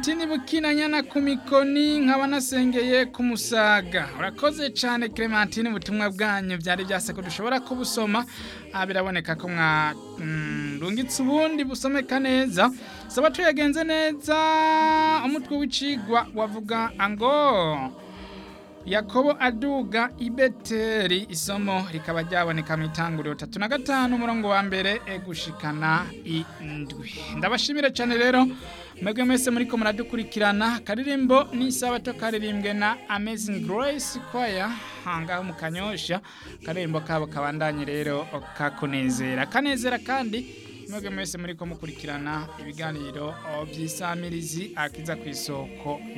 Clementine Bukinanyana ku mikoni nkaba nasengeye ku musaga urakoze cyane Clementine ubutumwa bwanyu byari byase ko dushobora kubusoma ah, biraboneka ko mwa mm, rungitse ubundi busomeka neza saba tuyagenze neza umutwe w'icigwa wavuga ngo Yakobo aduga ibeteri isomo rikaba ryaboneka mu itanguriro tatu na gatanu umurongo wa mbere e gushikana indwi ndabashimire cyane rero mwebwe mwese muriko muradukurikirana karirimbo n'isabato karirimbwe na Amazing Grace Choir hangaho mu kanyosha karirimbo kabo kabandanye rero kakunezera kanezera kandi mwebwe mwese muriko mukurikirana ibiganiro by'isamirizi akiza ku isoko